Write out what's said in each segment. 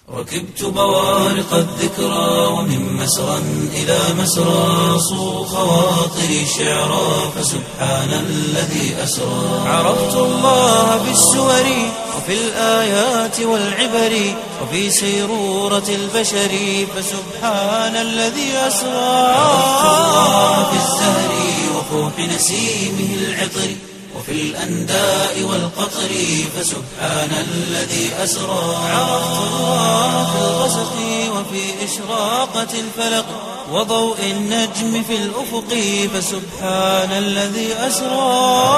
ركبت بوارق الذكرى ومن مسرى إلى مسرى صو خواطري شعرا فسبحان الذي أسرى عرفت الله بالسور وفي الآيات والعبر وفي سيرورة البشر فسبحان الذي أسرى عرفت الله بالزهر وفوح نسيمه العطر وفي الأنداء والقطر فسبحان الذي أسرى عرفت الله في الغسق وفي إشراقة الفلق وضوء النجم في الأفق فسبحان الذي أسرى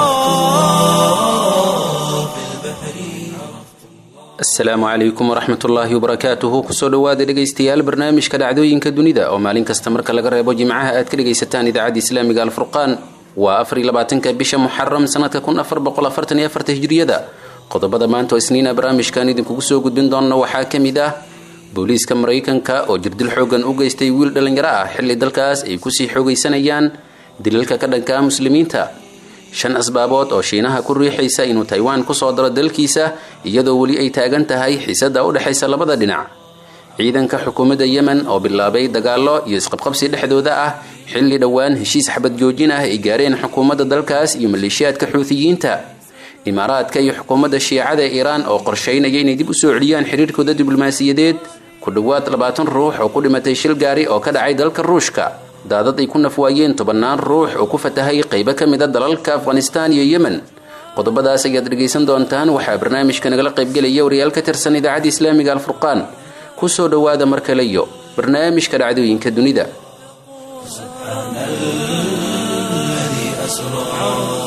في البحر asalaamu calaykum waraxmat ullaahi wabarakaatuhu kusoo dhowaada dhegaystayaal barnaamijka dhacdooyinka dunida oo maalin kasta marka laga reebo jimcaha aad ka dhegaysataan idaacadda islaamiga alfurqaan waa afariy labaatanka bisha muxaram sanadka kun afar boqol afartan iyo afarta hijriyada qodobada maanta oo isniina barnaamijkan idinkugu soo gudbin doona waxaa ka mid ah booliiska maraykanka oo jirdil xoogan u geystay wiil dhallinyaro ah xilli dalkaas ay kusii xoogaysanayaan dilalka ka dhanka muslimiinta shan asbaabood oo shiinaha ku riixaysa inuu taiwan kusoo daro dalkiisa iyadoo weli ay taagan tahay xiisada u dhexaysa labada dhinac ciidanka xukuumadda yemen oo bilaabay dagaallo iyo isqabqabsi dhexdooda ah xilli dhowaan heshiis xabad joojin ah ay gaareen xukuumadda dalkaas iyo maleeshiyaadka xuutiyiinta imaaraadka iyo xukuumadda shiicada ee iiraan oo qorshaynaya inay dib usoo celiyaan xiriirkooda diblomaasiyadeed ku dhowaad labaatan ruux oo ku dhimatay shil gaari oo ka dhacay dalka ruushka daadad ay ku nafwaayeen tobannaan ruux oo ku fatahay qaybo ka mid a dalalka afghanistaan iyo yemen qodobadaas ayaad dhegaysan doontaan waxaa barnaamijka nagala qaybgelaya wariyaal ka tirsan idaacadda islaamiga alfurqaan kusoo dhowaada mar kale iyo barnaamijka dhacdooyinka dunida سبحان الذي أسرى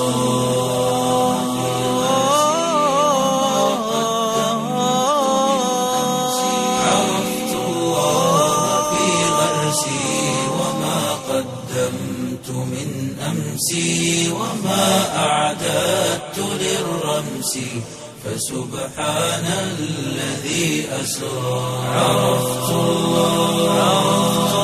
عرفت الله في غرسي وما قدمت من أمسي وما أعددت للرمس فسبحان الذي أسرى عرفت الله عرفت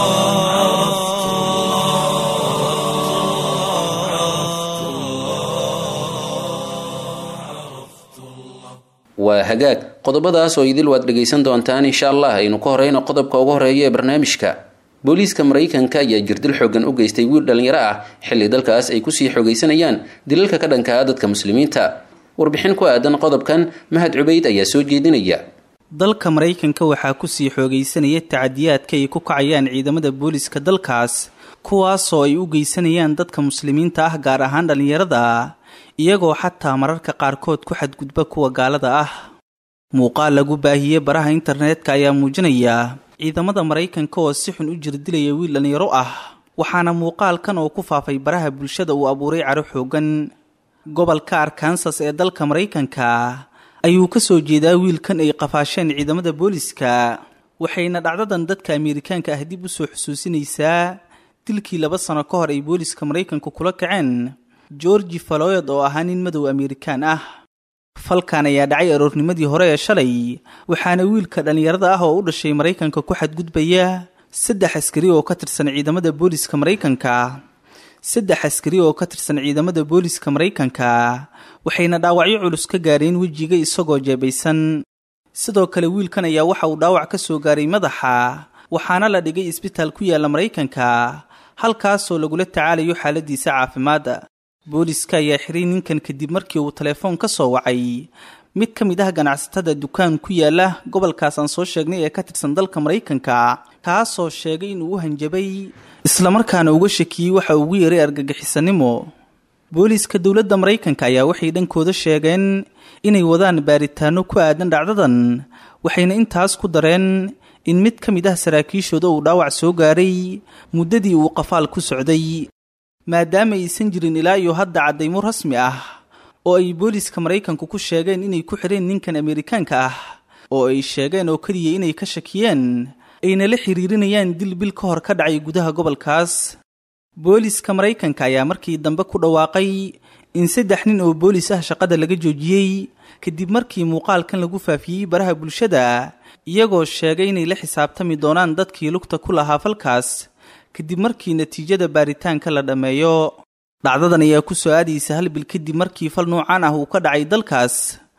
waa hagaag qodobadaas oo idil waad dhegaysan doontaan insha allah aynu ka horeyno qodobka ugu horeeya ee barnaamijka booliiska maraykanka ayaa jirdil xoogan u geystay wiil dhallinyaro ah xilli dalkaas ay kusii xoogaysanayaan dilalka ka dhanka ah dadka muslimiinta warbixin ku aadan qodobkan mahad cubayd ayaa soo jeedinaya dalka maraykanka waxaa kusii xoogaysanaya tacadiyaadka ay ku kacayaan ciidamada booliiska dalkaas kuwaasoo ay u geysanayaan dadka muslimiinta ah gaar ahaan dhallinyarada iyagoo xataa mararka qaarkood ku xadgudba kuwa gaalada ah muuqaal lagu baahiyey baraha internetka ayaa muujinaya ciidamada maraykanka oo si xun u jirdilaya wiil dhallinyaro ah waxaana muuqaalkan oo ku faafay baraha bulshada uu abuuray caro xoogan gobolka arkansas ee dalka maraykanka ayuu ka soo jeedaa wiilkan ay qafaasheen ciidamada booliska waxayna dhacdadan dadka ameerikaanka ah dib u soo xusuusinaysaa dilkii laba sano ka hor ay booliska maraykanku kula kaceen georgi faloyod oo ahaa nin madow ameerikaan ah falkan ayaa dhacay aroornimadii hore ee shalay waxaana wiilka dhallinyarada ah oo u dhashay maraykanka ku xadgudbaya saddex askari oo ka tirsan ciidamada booliska maraykanka saddex askari oo ka tirsan ciidamada booliska maraykanka waxayna dhaawacyo culus ka gaareen wejiga isagoo jeebaysan sidoo kale wiilkan ayaa waxa uu dhaawac ka soo gaaray madaxa waxaana la dhigay isbitaal ku yaalla maraykanka halkaasoo lagula tacaalayo xaaladiisa caafimaad booliska ayaa xiray ninkan kadib markii uu telefoon ka soo wacay mid ka mid ah ganacsatada dukaan ku yaala gobolkaas aan soo sheegnay ee ka tirsan dalka maraykanka kaasoo sheegay inuu u hanjabay islamarkaana uga shakiyey waxa ugu yeeray argagixisanimo booliiska dowladda maraykanka ayaa waxay dhankooda sheegeen inay wadaan baaritaano ku aadan dhacdadan waxayna intaas ku dareen in mid ka mid ah saraakiishooda uu dhaawac soo gaaray muddadii uu qafaal ku socday maadaama aysan jirin ilaa iyo hadda caddaymo rasmi ah oo ay booliiska maraykanku ku sheegeen inay ku xidheen ninkan ameerikaanka ah oo ay sheegeen oo keliya inay ka shakiyeen ayna la xiriirinayaan dil bil ka hor ka dhacay gudaha gobolkaas booliiska maraykanka ayaa markii dambe ku dhawaaqay in saddex nin oo booliis ah shaqada laga joojiyey kadib markii muuqaalkan lagu faafiyey baraha bulshada iyagoo sheegay inay la xisaabtami doonaan dadkii lugta ku lahaa falkaas kadib markii natiijada baaritaanka la dhammeeyo dhacdadan ayaa ku soo aadaysa hal bil kadib markii fal noocaan ah uu ka dhacay dalkaas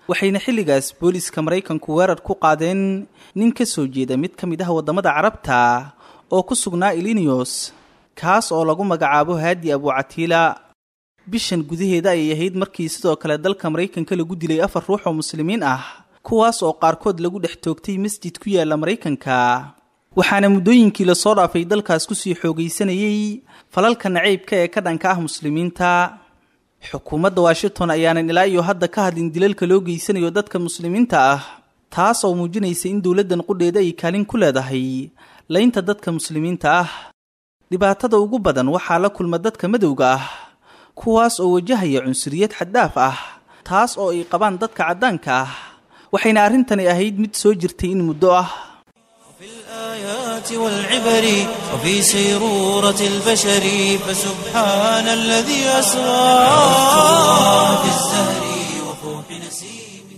waxayna xilligaas booliska maraykanku weerar ku qaadeen nin ka soo jeeda mid ka mid ah waddamada carabta oo ku sugnaa ilinios kaas oo lagu magacaabo haadi abucatiila bishan gudaheeda ayay ahayd markii sidoo kale dalka maraykanka lagu dilay afar ruux oo muslimiin ah kuwaas oo qaarkood lagu dhex toogtay masjid ku yaala maraykanka waxaana muddooyinkii lasoo dhaafay dalkaas kusii xoogaysanayey falalka nacaybka ee ka dhanka ah muslimiinta xukuumadda washington ayaanan ilaa iyo hadda ka hadlin dilalka loo geysanayo dadka muslimiinta ah taas oo muujinaysa in dowladdan qudheeda ay kaalin ku leedahay laynta dadka muslimiinta ah dhibaatada ugu badan waxaa la kulma dadka madowga ah kuwaas oo wajahaya cunsuriyad xaddaaf ah taas oo ay qabaan dadka caddaanka ah waxayna arrintani ahayd mid soo jirtay in muddo ah في الآيات والعبر وفي سيرورة البشر فسبحان الذي أسرى في الزهر وفوح نسيمه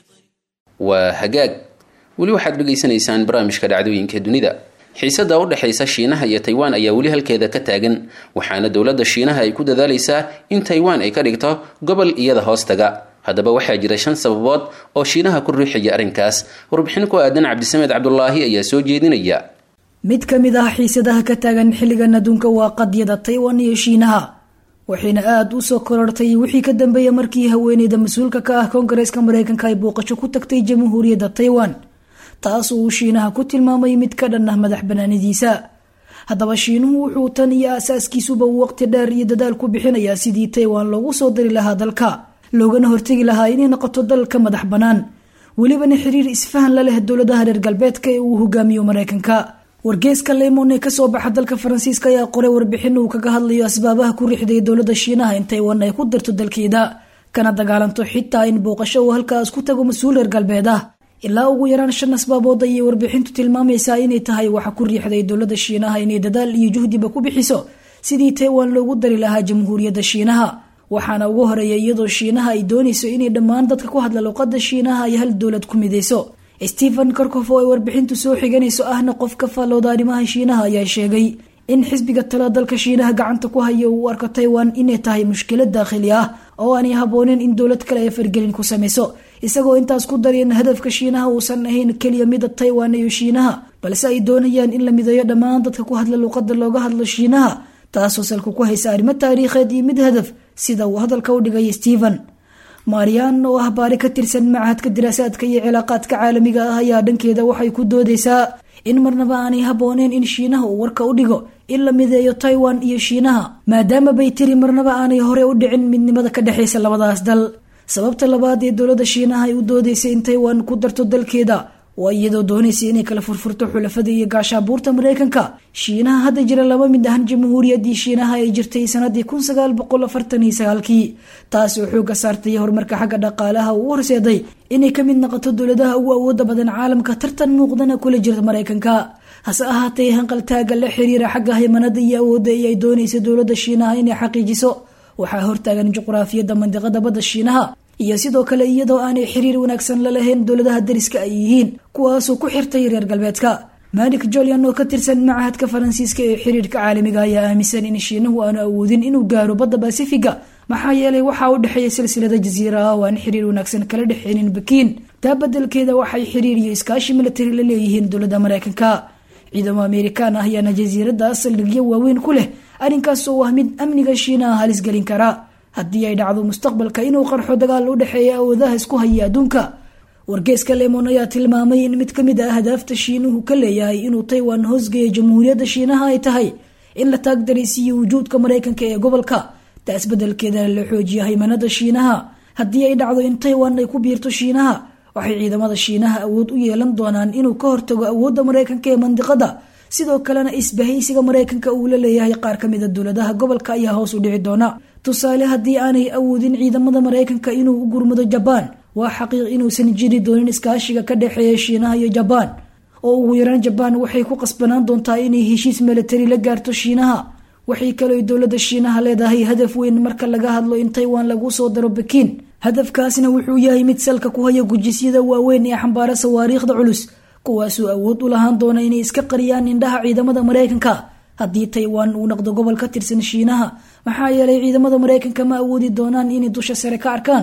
waa hagaag weli waxaad dhegaysanaysaan barnaamijka dhacdooyinka dunida xiisada u dhexaysa shiinaha iyo taiwan ayaa weli halkeeda ka taagan waxaana dowladda shiinaha ay ku dadaalaysaa in taiwan ay ka dhigto gobol iyada hoostaga haddaba waxaa jira shan sababood oo shiinaha ku riixaya arrinkaas warbixin ku aadan cabdisamed cabdulaahi ayaa soo jeedinaya mid ka mid ah xiisadaha ka taagan xilligan adduunka waa qadyada taiwan iyo shiinaha waxayna aada u soo korortay wixii ka dambeeya markii haweeneyda mas-uulka ka ah koongareeska mareykanka ay booqasho ku tagtay jamhuuriyadda taiwan taas uu shiinaha ku tilmaamay mid ka dhan ah madax banaanidiisa haddaba shiinuhu wuxuu tan iyo aasaaskiisuba waqti dheer iyo dadaal ku bixinayaa sidii taiwan loogu soo dari lahaa dalka loogana hortegi lahaa inay noqoto dalka madax bannaan welibana xiriir isfahan la leh dowladaha reer galbeedka ee uu hogaamiyo mareykanka wargeeska lemon ee kasoo baxa dalka faransiiska ayaa qoray warbixin uu kaga hadlayo asbaabaha ku riixday dowladda shiinaha in taiwan ay ku dirto dalkeeda kana dagaalanto xitaa in booqasho uu halkaas ku tago mas-uul reer galbeed ah ilaa ugu yaraan shan asbaabood ayay warbixintu tilmaamaysaa inay tahay waxa ku riixday dowladda shiinaha inay dadaal iyo juhdiba ku bixiso sidii taiwan loogu dari lahaa jamhuuriyadda shiinaha waxaana ugu horeeya iyadoo shiinaha ay doonayso inay dhammaan dadka ku hadla luqada shiinaha ay hal dowlad ku midayso stephen korkof oo ay warbixintu soo xiganayso ahna qof ka faallooda arrimaha shiinaha ayaa sheegay in xisbiga tala dalka shiinaha gacanta ku haya uu arko taiwan inay tahay mushkilad daakhili ah oo aanay habooneen in dowlad kale ay fargelin ku samayso isagoo intaas ku daray in hadafka shiinaha uusan ahayn keliya mida taiwan iyo shiinaha balse ay doonayaan in la mideeyo dhammaan dadka ku hadla luuqada looga hadlo shiinaha taasoo salka ku haysa arrimo taariikheed iyo mid hadaf sida uu hadalka u dhigay stephen marian oo ah baari ka tirsan machadka diraasaadka iyo cilaaqaadka caalamiga ah ayaa dhankeeda waxay ku doodaysaa in marnaba aanay habooneen in shiinaha uu warka u dhigo in la mideeyo taiwan iyo shiinaha maadaama bay tiri marnaba aanay hore u dhicin midnimada ka dhexaysa labadaas dal sababta labaad ee dowladda shiinaha ay u doodaysay in taiwan ku darto dalkeeda waa iyadoo doonaysay inay kala furfurto xulafada iyo gaashaabuurta mareykanka shiinaha hadda jira laba mid ahan jamhuuriyaddii shiinaha ay jirtay sanadii kun sagaal boqol afartan iyo sagaalkii taas oo xooga saartay horumarka xagga dhaqaalaha uu horseeday inay ka mid noqoto dowladaha ugu awooda badan caalamka tartan muuqdana kula jirta mareykanka hase ahaatee hanqaltaaga la xiriira xagga haymanada iyo awoodda ee ay doonaysa dowladda shiinaha inay xaqiijiso waxaa hortaagan juqraafiyadda mandiqada badda shiinaha iyo sidoo kale iyadoo aanay xiriir wanaagsan la lahayn dowladaha dariska ay yihiin kuwaasoo ku xirtay reer galbeedka malik jolian oo ka tirsan machadka faransiiska ee xiriirka caalamiga ayaa aaminsan in shiinahu aanu awoodin inuu gaaro badda basifiga maxaa yeelay waxaa u dhexeeya silsilada jasiira ah oo aan xiriir wanaagsan kala dhexeynin bakiin taa badelkeeda waxay xiriir iyo iskaashi militari la leeyihiin dowladda mareykanka ciidamo amerikaan ah ayaana jasiiradaas saldhigyo waaweyn ku leh arrinkaas oo ah mid amniga shiinaha halis gelin kara haddii ay dhacdo mustaqbalka inuu qarxo dagaal u dhexeeya awoodaha isku haya adduunka wargeeska lemon ayaa tilmaamay in mid kamid ah ahdaafta shiinuhu ka leeyahay inuu taiwan hoosgeeya jamhuuriyadda shiinaha ay tahay in la taagdaraysiiyo wujuudka mareykanka ee gobolka taas bedelkeedana la xoojiya haymanada shiinaha haddii ay dhacdo in taiwan ay ku biirto shiinaha waxay ciidamada shiinaha awood u yeelan doonaan inuu ka hortago awoodda mareykanka ee mandiqada sidoo kalena isbahaysiga mareykanka uu la leeyahay qaar kamida dowladaha gobolka ayaa hoos u dhici doona tusaale haddii aanay awoodin ciidamada mareykanka inuu u gurmado jabaan waa xaqiiq inuusan jiri doonin iskaashiga ka dhexeeya shiinaha iyo jabaan oo ugu yaraan jabaan waxay ku qasbanaan doontaa inay heshiis milatari la gaarto shiinaha waxay kaloo dowladda shiinaha leedahay hadaf weyn marka laga hadlo in taiwan lagu soo daro bakiin hadafkaasna wuxuu yahay mid salka ku haya gujisyada waaweyn ee xambaara sawaariikhda culus kuwaasuu awood u lahaan doona inay iska qariyaan indhaha ciidamada mareykanka haddii taiwan uu noqdo gobol ka tirsan shiinaha maxaa yeelay ciidamada mareykanka ma awoodi doonaan inay dusha sare ka arkaan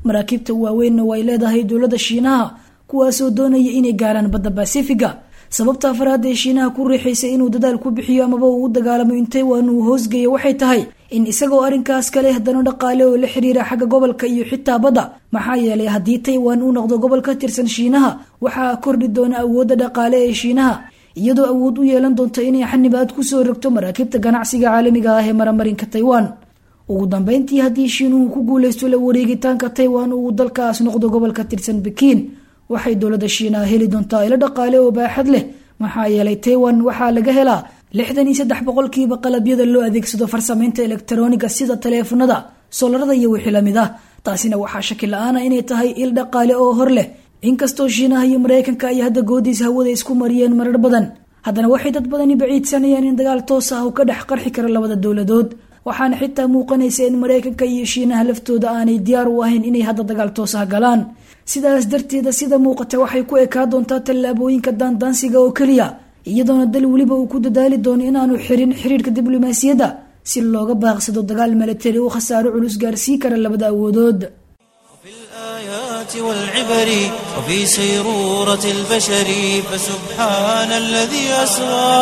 maraakiibta waaweynna way leedahay dowladda shiinaha kuwaasoo doonaya inay gaaraan badda basifiga sababta afaraad ee shiinaha ku riixaysay inuu dadaal ku bixiyo amaba uu u dagaalamo in taiwan uu hoosgeeyo waxay tahay in isagoo arrinkaas kale haddana dhaqaale oo la xiriira xagga gobolka iyo xitaa badda maxaa yeelay haddii taiwan uu noqdo gobol ka tirsan shiinaha waxaa kordhi doona awoodda dhaqaale ee shiinaha iyadoo awood u yeelan doonto inay xanibaad kusoo rogto maraakiibta ganacsiga caalamiga ah ee maramarinka taiwan ugu dambeyntii haddii shiinuhu ku guuleysto la wareegitaanka taiwan uu dalkaas noqdo gobol ka tirsan bikiin waxay dowladda shiinaha heli doontaa ilo dhaqaale oo baaxad leh maxaa yeelay taiwan waxaa laga helaa lixdan iyo saddex boqolkiiba qalabyada loo adeegsado farsamaynta elektarooniga sida taleefanada solarada iyo wixii lamid ah taasina waxaa shaki la-aana inay tahay il dhaqaale oo hor leh inkastoo shiinaha iyo mareykanka ay hadda goodiis hawada isku mariyeen marar badan haddana waxay dad badani baciidsanayaan in dagaal toos ah uu ka dhex qarxi karo labada dowladood waxaana xitaa muuqanaysa in mareykanka iyo shiinaha laftooda aanay diyaar u ahayn inay hadda dagaal toos ah galaan sidaas darteeda sida muuqata waxay ku ekaa doontaa tallaabooyinka daandaansiga oo keliya iyadoona dal weliba uu ku dadaali doono inaanu xirin xiriirka diblomaasiyadda si looga baaqsado dagaal milatari uu khasaaro culus gaarsii kara labada awoodood في الآيات والعبر وفي سيرورة البشر فسبحان الذي أسرى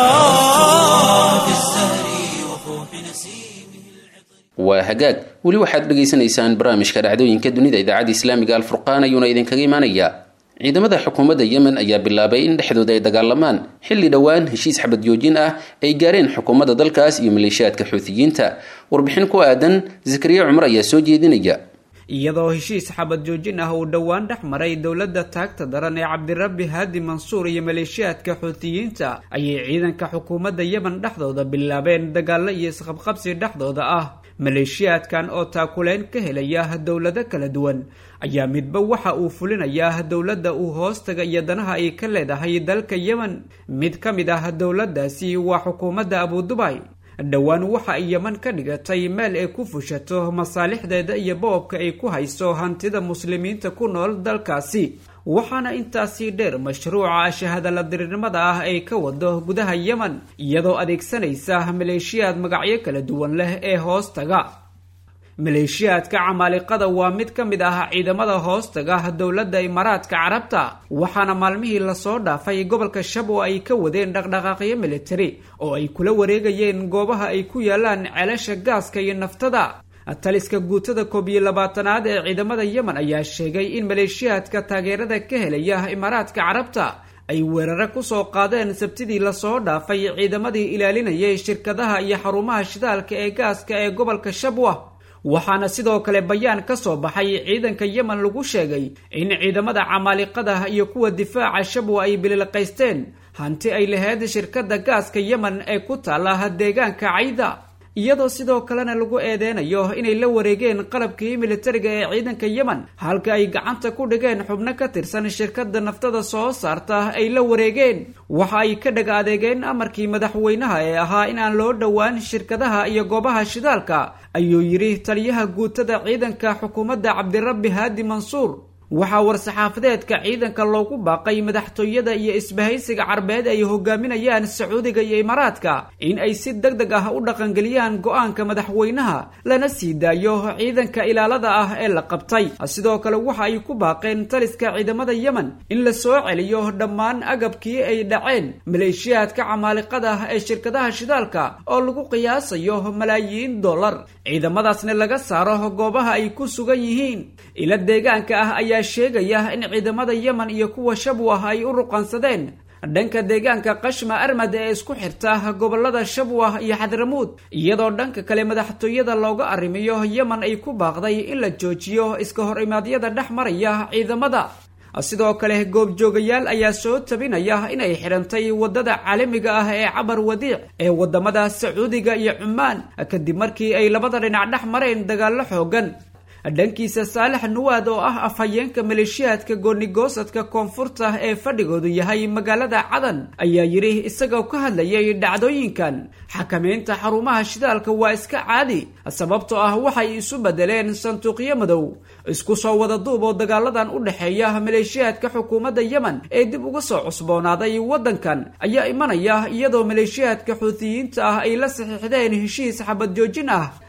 في الزهر وفوح نسيمه waa hagaag weli waxaad dhegaysanaysaan barnaamijka dhacdooyinka dunida idaacadda islaamiga alfurqaan ayuuna idinkaga imaanayaa ciidamada xukuumadda yemen ayaa bilaabay in dhexdooda ay dagaalamaan xilli dhowaan heshiis xabad joojin ah ay gaareen xukuumadda dalkaas iyo maleeshiyaadka xuutiyiinta warbixin ku aadan zakariya cumar ayaa soo jeedinaya iyadoo heshiis xabad joojin ah uu dhowaan dhex maray dowladda taagta daran ee cabdirabbi haadi mansuur iyo maleeshiyaadka xuutiyiinta ayay ciidanka xukuumadda yemen dhexdooda bilaabeen dagaallo iyo isqabqabsi dhexdooda ah maleeshiyaadkan oo taakuleyn ka helaya dowlado kala duwan ayaa midba waxa uu fulinayaa dowladda uu hoostaga iyo danaha ay ka leedahay dalka yemen mid ka mid ah dowladdaasi waa xukuumadda abudubay dhowaan waxa ay yeman ka dhigatay meel ay ku fushato masaalixdeeda iyo boobka ay ku hayso hantida muslimiinta ku nool dalkaasi waxaana intaasii dheer mashruuca shahadala dirirnimada ah ay ka wado gudaha yemen iyadoo adeegsanaysa maleeshiyaad magacyo kala duwan leh ee hoostaga maleeshiyaadka camaaliqada waa mid ka mid ah ciidamada hoostaga dowladda imaaraadka carabta waxaana maalmihii lasoo dhaafay gobolka shabo ay ka wadeen dhaqdhaqaaqyo militari oo ay kula wareegayeen goobaha ay ku yaalaan ceelasha gaaska iyo naftada taliska guutada koob iyo labaatanaad ee ciidamada yemen ayaa sheegay in maleeshiyaadka taageerada ka helaya imaaraadka carabta ay weeraro kusoo qaadeen sabtidii lasoo dhaafay ciidamadii ilaalinayay shirkadaha iyo xarumaha shidaalka ee gaaska ee gobolka shabwa waxaana sidoo kale bayaan ka soo baxay ciidanka yemen lagu sheegay in ciidamada camaaliqada iyo kuwa difaaca shabwa ay bililqaysteen hanti ay lahayd shirkadda gaaska yemen ee ku taala deegaanka cayda iyadoo sidoo kalena lagu eedeynayo inay la wareegeen qalabkii militariga ee ciidanka yemen halka ay gacanta ku dhigeen xubno ka tirsan shirkadda naftada soo saarta ay la wareegeen waxa ay ka dhag adeegeen amarkii madaxweynaha ee ahaa in aan loo dhowaan shirkadaha iyo goobaha shidaalka ayuu yidhi taliyaha guutada ciidanka xukuumadda cabdirabbi haadi mansuur waxaa war-saxaafadeedka ciidanka loogu baaqay madaxtooyada iyo isbahaysiga carbeed ay hogaaminayaan sacuudiga iyo imaaraadka in ay si deg deg ah u dhaqangeliyaan go-aanka madaxweynaha lana sii daayo ciidanka ilaalada ah ee la qabtay sidoo kale waxa ay ku baaqeen taliska ciidamada yemen in la soo celiyo dhammaan agabkii ay dhaceen maleeshiyaadka camaaliqada ee shirkadaha shidaalka oo lagu qiyaasayo malaayiin dollar ciidamadaasna laga saaro goobaha ay ku sugan yihiin ila deegaanka ah ayaa sheegaya in ciidamada yemen iyo kuwa shabwah ay u ruqansadeen dhanka deegaanka qashma armad ee isku xirta gobolada shabwah iyo xadramuud iyadoo dhanka kale madaxtooyada looga arrimiyo yemen ay ku baaqday in la joojiyo iska hor imaadyada dhex maraya ciidamada sidoo kale goobjoogayaal ayaa soo tabinaya inay xidhantay wadada caalamiga ah ee cabar wadiic ee wadamada sacuudiga iyo cumaan kadib markii ay labada dhinac dhex mareen dagaallo xoogan dhankiisa saalax nuwaad oo ah afhayeenka maleeshiyaadka goonigoosadka koonfurta ee fadhigoodu yahay magaalada cadan ayaa yidhi isagoo ka hadlayay dhacdooyinkan xakamaynta xarumaha shidaalka waa iska caadi sababtoo ah waxay isu bedeleen sanduuqyo madow isku soo wada duub oo dagaaladan u dhexeeya maleeshiyaadka xukuumadda yemen ee dib uga soo cusboonaaday waddankan ayaa imanaya iyadoo maleeshiyaadka xuutiyiinta ah ay la saxiixdeen heshiis xabad joojin ah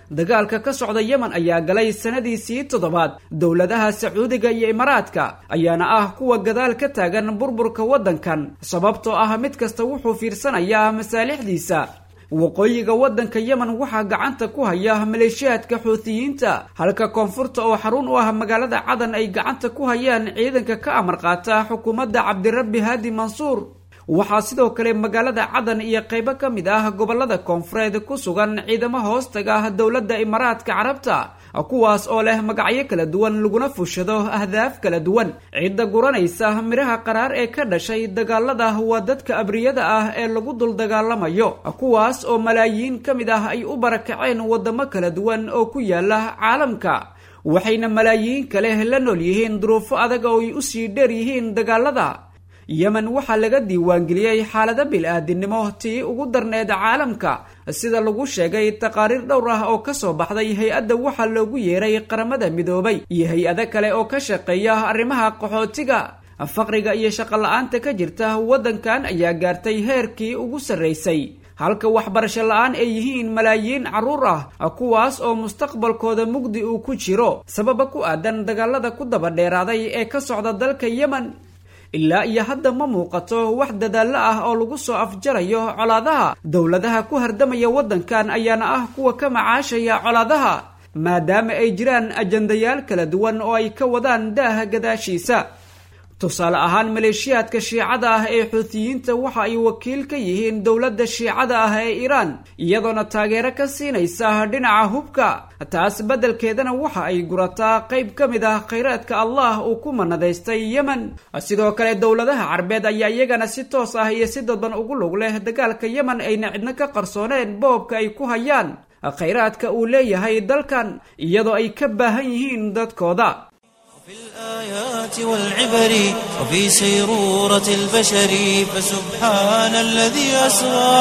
dagaalka ka socda yemen ayaa galay sanadiisii toddobaad dowladaha sacuudiga iyo imaaraadka ayaana ah kuwa gadaal ka taagan burburka waddankan sababtoo ah mid kasta wuxuu fiirsanayaa masaalixdiisa waqooyiga waddanka yemen waxaa gacanta ku haya maleeshiyaadka xuutiyiinta halka koonfurta oo xarun u ah magaalada cadan ay gacanta ku hayaan ciidanka ka amar qaata xukuumadda cabdirabbi haadi mansuur waxaa sidoo kale magaalada cadan iyo qaybo ka mid ah gobolada koonfureed ku sugan ciidamo hoostaga ah dowladda imaaraadka carabta kuwaas oo leh magacyo kala duwan laguna fushado ahdaaf kala duwan cidda guranaysa midhaha qaraar ee ka dhashay dagaalada waa dadka abriyada ah ee lagu dul dagaalamayo kuwaas oo malaayiin ka mid ah ay u barakaceen wadamo kala duwan oo ku yaala caalamka waxayna malaayiin kale la nool yihiin duruufo adag oo ay usii dheer yihiin dagaalada yemen waxaa laga diiwaangeliyey xaalado bil-aadinimo tii ugu darneed caalamka sida lagu sheegay taqaariir dhowr ah oo kasoo baxday hay-adda waxaa loogu yeeray qaramada midoobay iyo hay-ado kale oo ka shaqeeya arrimaha qaxootiga faqriga iyo shaqo la-aanta ka jirta waddankan ayaa gaartay heerkii ugu sarraysay halka waxbarasho la-aan ay yihiin malaayiin carruur ah kuwaas oo mustaqbalkooda mugdi uu ku jiro sababa ku aadan dagaalada ku daba dheeraaday ee ka socda dalka yemen ilaa iyo hadda ma muuqato wax dadaallo ah oo lagu soo afjarayo colaadaha dowladaha ku hardamaya waddankan ayaana ah kuwa ka macaashaya colaadaha maadaama ay jiraan ajandayaal kala duwan oo ay ka wadaan daaha gadaashiisa tusaale ahaan maleeshiyaadka shiicada ah ee xuutiyiinta waxa ay wakiil ka yihiin dowladda shiicada ah ee iiraan iyadoona taageero ka siinaysa dhinaca hubka taas beddelkeedana waxa ay gurataa qayb ka mid ah khayraadka allah uu ku manadaystay yemen sidoo kale dowladaha carbeed ayaa iyagana si toos ah iyo si dadban ugu lug leh dagaalka yemen ayna cidno ka qarsooneen boobka ay ku hayaan khayraadka uu leeyahay dalkan iyadoo ay ka baahan yihiin dadkooda في الآيات والعبر وفي سيرورة البشر فسبحان الذي أسرى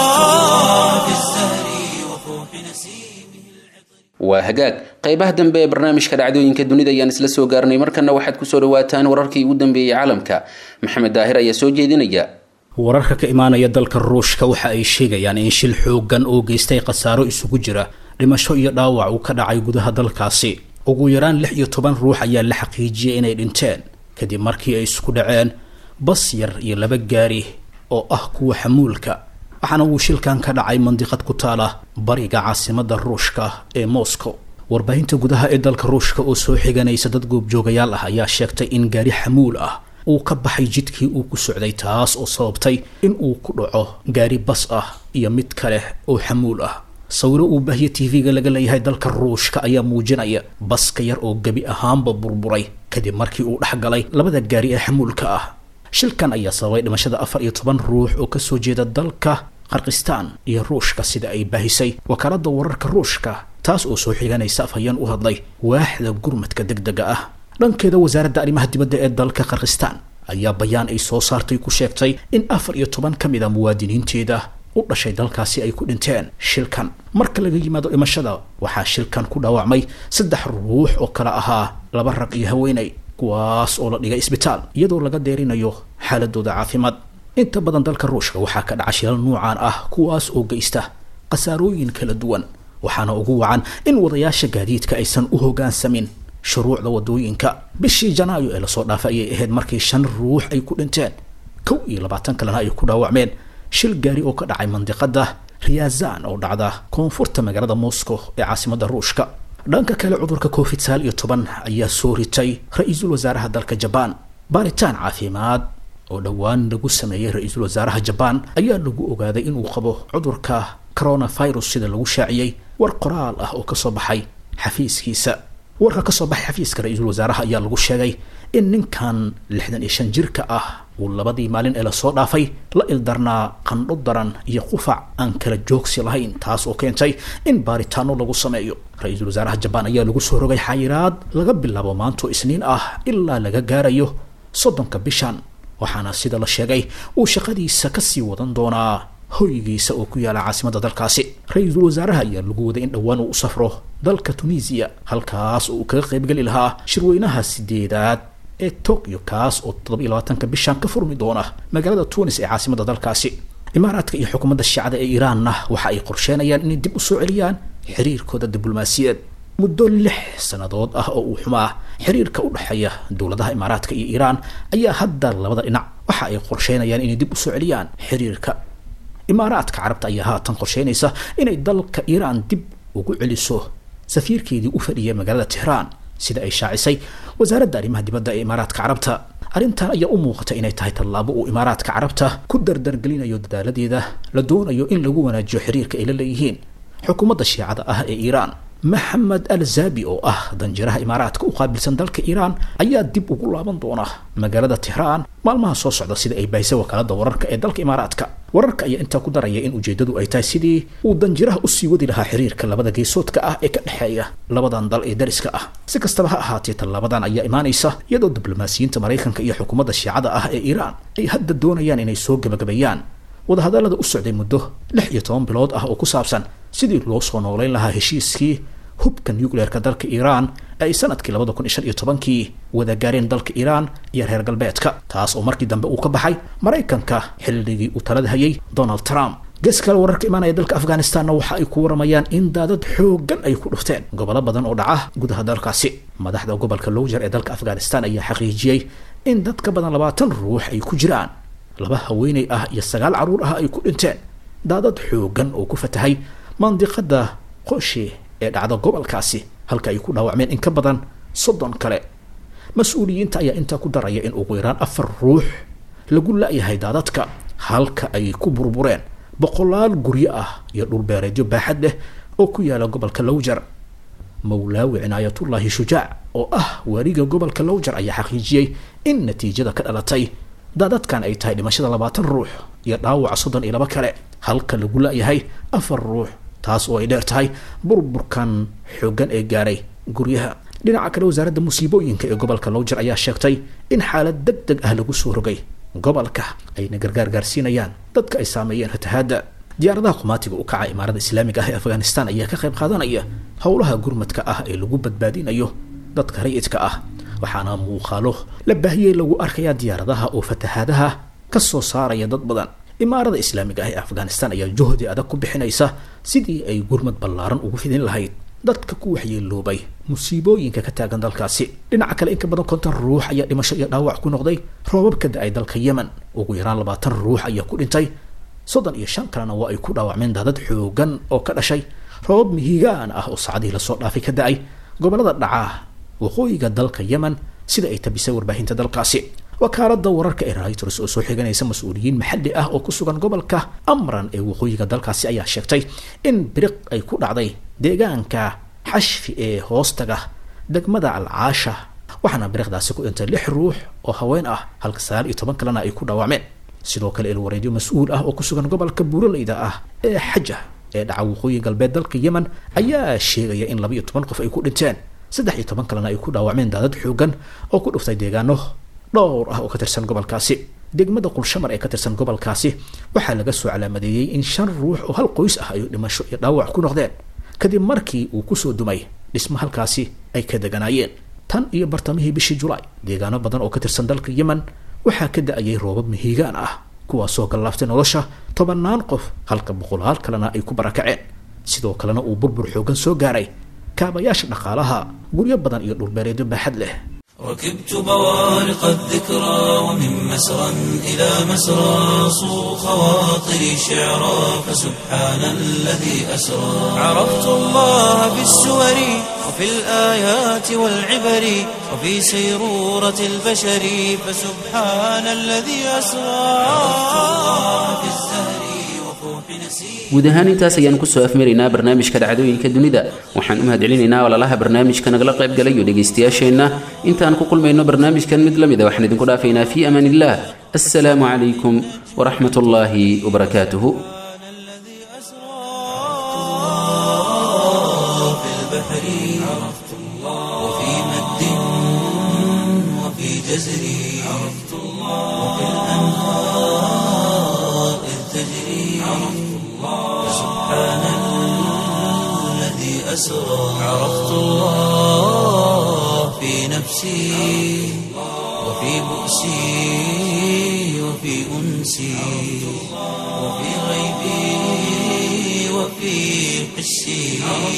في الزهر وفوح نسيمه waa hagaag qaybaha dambe ee barnaamijka dhacdooyinka dunida ayaan isla soo gaarnay markana waxaad kusoo dhawaataan wararkii ugu dambeeyey caalamka maxamed daahir ayaa soo jeedinaya wararka ka imaanaya dalka ruushka waxa ay sheegayaan in shil xoogan oo geystay khasaaro isugu jira dhimasho iyo dhaawac uu ka dhacay gudaha dalkaasi ugu yaraan lix iyo toban ruux ayaa la xaqiijiyay inay dhinteen kadib markii ay isku dhaceen bas yar iyo laba gaari oo ah kuwa xamuulka waxaana uu shilkan ka dhacay mandiqad ku taala bariga caasimada ruushka ee moscow warbaahinta gudaha ee dalka ruushka oo soo xiganaysa dad goobjoogayaal ah ayaa sheegtay in gaari xamuul ah uu ka baxay jidkii uu ku socday taas oo sababtay in uu ku dhaco gaari bas ah iyo mid kale oo xamuul ah sawiro uu baahiye tv-ga laga leeyahay dalka ruushka ayaa muujinaya baska yar oo gebi ahaanba burburay kadib markii uu dhex galay labada gaari ee xamuulka ah shilkan ayaa sababay dhimashada afar iyo toban ruux oo kasoo jeeda dalka qarkistaan iyo ruushka sida ay baahisay wakaalada wararka ruushka taas oo soo xiganaysa afhayeen u hadlay waaxda gurmadka deg dega ah dhankeeda wasaaradda arrimaha dibadda ee dalka qarkistaan ayaa bayaan ay soo saartay ku sheegtay in afar iyo toban ka mid a muwaadiniinteeda u dhashay dalkaasi ay ku dhinteen shilkan marka laga yimaado dhimashada waxaa shilkan ku dhaawacmay saddex ruux oo kale ahaa laba rag iyo haweenay kuwaas oo la dhigay isbitaal iyadoo laga deerinayo xaaladooda caafimaad inta badan dalka ruushka waxaa ka dhaca shilal nuucan ah kuwaas oo geysta khasaarooyin kala duwan waxaana ugu wacan in wadayaasha gaadiidka aysan u hoggaansamin shuruucda wadooyinka bishii janaayo ee lasoo dhaafay ayay ahayd markii shan ruux ay ku dhinteen kow iyo labaatan kalena ay ku dhaawacmeen shil gaari oo ka dhacay mandiqada riyazan oo dhacda koonfurta magaalada moscow ee caasimada ruushka dhanka kale cudurka covid sagaal iyo toban ayaa soo ritay ra-iisul wasaaraha dalka jabaan baaritaan caafimaad oo dhowaan lagu sameeyey ra-iisul wasaaraha jabaan ayaa lagu ogaaday inuu qabo cudurka coronavirus sida lagu shaaciyey war qoraal ah oo kasoo baxay xafiiskiisa warka kasoo baxay xafiiska ra-iisul wasaaraha ayaa lagu sheegay in ninkan lixdan iyo shan jirka ah uu labadii maalin ee lasoo dhaafay la ildarnaa qandho daran iyo qufac aan kala joogsi lahayn taas oo keentay in baaritaano lagu sameeyo ra-iisul wasaaraha jabaan ayaa lagu soo rogay xayiraad laga bilaabo maanto isniin ah ilaa laga gaarayo soddonka bishan waxaana sida la sheegay uu shaqadiisa kasii wadan doonaa hoygiisa oo ku yaala caasimada dalkaasi ra-iisul wasaaraha ayaa lagu waday in dhowaan uu u safro dalka tunisiya halkaas oo uu kaga qaybgeli lahaa shirweynaha sideedaad ee tokyo kaas oo toddoba iyo labaatanka bishan ka furmi doona magaalada tunis ee caasimada dalkaasi imaaraadka iyo xukuumadda shiicada ee iiraanna waxa ay qorsheenayaan inay dib u soo celiyaan xiriirkooda diblomaasiyaed muddo lix sannadood ah oo uu xumaa xiriirka u dhexeeya dowladaha imaaraadka iyo iiraan ayaa hadda labada dhinac waxa ay qorsheynayaan inay dib u soo celiyaan xiriirka imaaraadka carabta ayaa haatan qorsheynaysa inay dalka iiraan dib ugu celiso safiirkeedii u fadhiyay magaalada tehraan sida ay shaacisay wasaaradda arrimaha dibadda ee imaaraadka carabta arrintan ayaa u muuqata inay tahay tallaabo uu imaaraadka carabta ku dardargelinayo dadaaladeeda la doonayo in lagu wanaajiyo xiriirka ay la leeyihiin xukuumadda shiicada ah ee iiraan maxamed al zabi oo ah danjiraha imaaraadka u qaabilsan dalka iiraan ayaa dib ugu laaban doona magaalada tehraan maalmaha soo socda sida ay bahisay wakaalada wararka ee dalka imaaraadka wararka ayaa intaa ku daraya in ujeedadu ay tahay sidii uu danjiraha usii wadi lahaa xiriirka labada geesoodka ah ee ka dhexeeya labadan dal ee dariska ah si kastaba ha ahaatee tallaabadan ayaa imaanaysa iyadoo diblomaasiyiinta maraykanka iyo xukuumadda shiicada ah ee iiraan ay hadda doonayaan inay soo gebagabeeyaan wadahadallada u socday muddo lix iyo toban bilood ah oo ku saabsan sidii loo soo noolayn lahaa heshiiskii hubka nucleerka dalka iiraan ee ay sanadkii labada kun iyo shan iyo tobankii wada gaareen dalka iiraan iyo reer galbeedka taas oo markii dambe uu ka baxay maraykanka xilligii uu talada hayay donald trump gees kale wararka imaanaya dalka afghanistanna waxa ay ku waramayaan in daadad xooggan ay ku dhufteen gobollo badan oo dhaca gudaha dalkaasi madaxda gobolka lowjer ee dalka afghanistan ayaa xaqiijiyey in dad ka badan labaatan ruux ay ku jiraan laba haweeney ah iyo sagaal carruur ah ay ku dhinteen daadad xooggan oo ku fatahay mandiqada qoshi ee dhacda gobolkaasi halka ay ku dhaawacmeen in ka badan soddon kale mas-uuliyiinta ayaa intaa ku daraya in ugu yaraan afar ruux lagu la-yahay daadadka halka ay ku burbureen boqolaal guryo ah iyo dhulbeereedyo baaxad leh oo ku yaala gobolka lowjar mawlaawi cinaayatullaahi shujaac oo ah waariga gobolka lowjar ayaa xaqiijiyey in natiijada ka dhalatay daadadkan ay tahay dhimashada labaatan ruux iyo dhaawaca soddon iyo laba kale halka lagu la-yahay afar ruux taas oo ay dheer tahay burburkan xooggan ee gaaray guryaha dhinaca kale wasaaradda musiibooyinka ee gobolka lowjer ayaa sheegtay in xaalad deg deg ah lagu soo rogay gobolka ayna gargaar gaarsiinayaan dadka ay saameeyeen fatahaadda diyaaradaha qumaatiga u kaca imaarada islaamiga ah ee afghanistan ayaa ka qayb qaadanaya howlaha gurmadka ah ee lagu badbaadinayo dadka rayidka ah waxaana muuqaalo la baahiyey lagu arkayaa diyaaradaha oo fatahaadaha ka soo saaraya dad badan imaarada islaamiga ah ee afghanistan ayaa juhdi adag ku bixinaysa sidii ay gurmad ballaaran ugu fidin lahayd dadka ku waxyeeloobay musiibooyinka ka taagan dalkaasi dhinaca kale in ka badan konton ruux ayaa dhimasho iyo dhaawac ku noqday roobab ka da-ay dalka yemen ugu yaraan labaatan ruux ayaa ku dhintay soddon iyo shan kalena waa ay ku dhaawacmeen daadad xoogan oo ka dhashay roobab mihigaan ah oo saacadihii lasoo dhaafay ka da-ay gobolada dhacaa waqooyiga dalka yemen sida ay tabisay warbaahinta dalkaasi wakaalada wararka ee reuters oo soo xiganaysa mas-uuliyiin maxalli ah oo ku sugan gobolka amran ee waqooyiga dalkaasi ayaa sheegtay in biriq ay ku dhacday deegaanka xashfi ee hoostaga degmada alcaasha waxaana biriqdaasi ku dhintay lix ruux oo haween ah halka sagaal iyo toban kalena ay ku dhaawacmeen sidoo kale ilwareedyo mas-uul ah oo ku sugan gobolka buuraleyda ah ee xaja ee dhaca waqooyi galbeed dalka yemen ayaa sheegaya in laba iyo toban qof ay ku dhinteen saddex iyo toban kalena ay ku dhaawacmeen daadad xoogan oo ku dhuftay deegaano dhowr ah oo ka tirsan gobolkaasi degmada qulshamar ee ka tirsan gobolkaasi waxaa laga soo calaamadeeyey in shan ruux oo hal qoys ah ay dhimasho iyo dhaawac ku noqdeen kadib markii uu kusoo dumay dhismo halkaasi ay ka deganaayeen tan iyo bartamihii bishii julaay deegaano badan oo ka tirsan dalka yemen waxaa ka da-ayay roobab mihiigaan ah kuwaasoo gallaaftay nolosha tobannaan qof halka boqolaal kalena ay ku barakaceen sidoo kalena uu burbur xoogan soo gaaray kaabayaasha dhaqaalaha guryo badan iyo dhulbeereedyo baaxad leh ركبت بوارق الذكرى ومن مسرى إلى مسرى صو خواطري شعرا فسبحان الذي أسرى عرفت الله بالسور وفي الآيات والعبر وفي سيرورة البشر فسبحان الذي أسرى عرفت الله بالزهر وفوح نسير guud ahaan intaas ayaan kusoo afmaraynaa barnaamijka dhacdooyinka dunida waxaan u mahadcelinaynaa walaalaha barnaamijka nagala qayb galay iyo dhegaystayaasheenna intaan ku kulmayno barnaamijkan mid la mida waxaan idinku dhaafaynaa fii amaan illah assalaamu calaykum waraxmat ullaahi wabarakaatuhu الذي أسرى في البحر عرفت الله وفي مد وفي جزر عرفت الله وفي الأنهار إذ تجري عرفت الله سبحان الذي أسرى عرفت الله في نفسي وفي بؤسي وفي أنسي وفي غيبي وفي حسي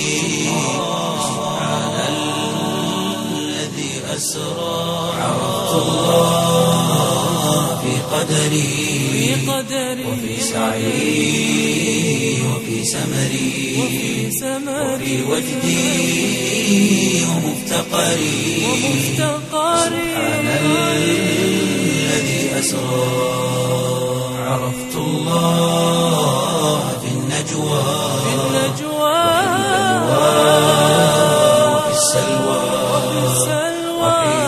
سبحان الذي أسرى عرفت الله في قدري وفي سعي وفي سمري وفي وجدي ومفتقري سبحان الذي أسرى عرفت الله في النجوى وفي السلوى وحين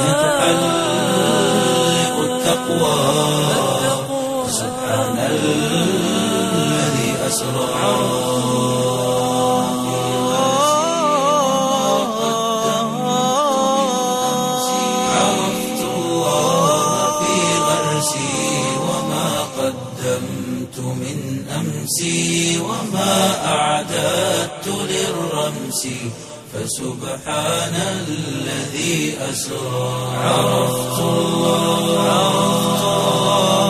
تحلق التقوى سبحان الذي أسرى عرفت الله في غرسي وما قدمت من أمسي وما أعددت للرمس فسبحان الذي أسرى عرفت الله